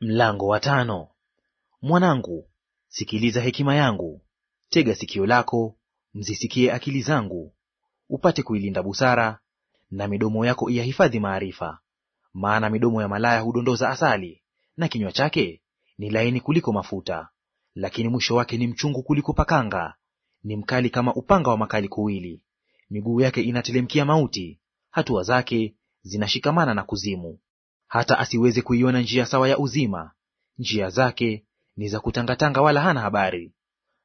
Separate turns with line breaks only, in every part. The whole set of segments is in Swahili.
Mlango wa tano. Mwanangu, sikiliza hekima yangu, tega sikio lako, mzisikie akili zangu, upate kuilinda busara, na midomo yako iyahifadhi maarifa. Maana midomo ya malaya hudondoza asali, na kinywa chake ni laini kuliko mafuta. Lakini mwisho wake ni mchungu kuliko pakanga, ni mkali kama upanga wa makali kuwili. Miguu yake inatelemkia mauti, hatua zake zinashikamana na kuzimu hata asiweze kuiona njia sawa ya uzima. Njia zake ni za kutangatanga, wala hana habari.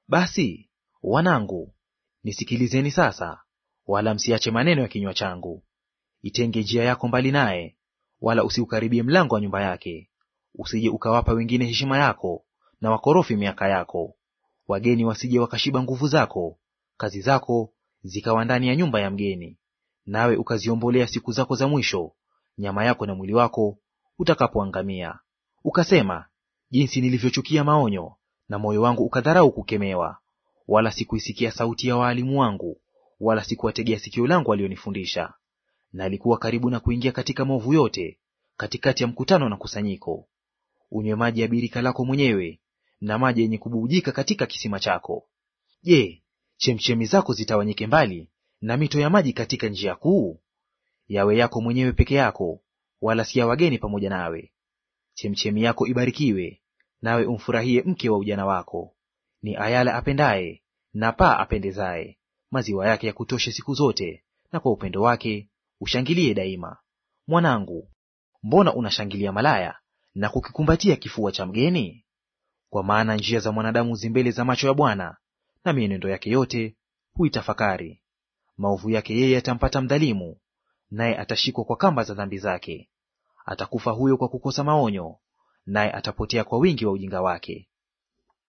Basi wanangu, nisikilizeni sasa, wala msiache maneno ya kinywa changu. Itenge njia yako mbali naye, wala usiukaribie mlango wa nyumba yake. Usije ukawapa wengine heshima yako, na wakorofi miaka yako. Wageni wasije wakashiba nguvu zako, kazi zako zikawa ndani ya nyumba ya mgeni. Nawe ukaziombolea siku zako za mwisho nyama yako na mwili wako utakapoangamia. Ukasema, jinsi nilivyochukia maonyo, na moyo wangu ukadharau kukemewa. Wala sikuisikia sauti ya waalimu wangu, wala sikuwategea sikio langu walionifundisha. Nalikuwa karibu na kuingia katika maovu yote, katikati ya mkutano na kusanyiko. Unywe maji ya birika lako mwenyewe, na maji yenye kububujika katika kisima chako. Je, chemchemi zako zitawanyike mbali, na mito ya maji katika njia kuu? Yawe yako mwenyewe peke yako, wala si ya wageni pamoja nawe. Chemchemi yako ibarikiwe, nawe umfurahie mke wa ujana wako. Ni ayala apendaye na paa apendezaye, maziwa yake yakutoshe siku zote, na kwa upendo wake ushangilie daima. Mwanangu, mbona unashangilia malaya na kukikumbatia kifua cha mgeni? Kwa maana njia za mwanadamu zimbele za macho ya Bwana, na mienendo yake yote huitafakari. Maovu yake yeye yatampata mdhalimu, naye atashikwa kwa kamba za dhambi zake. Atakufa huyo kwa kukosa maonyo, naye atapotea kwa wingi wa ujinga wake.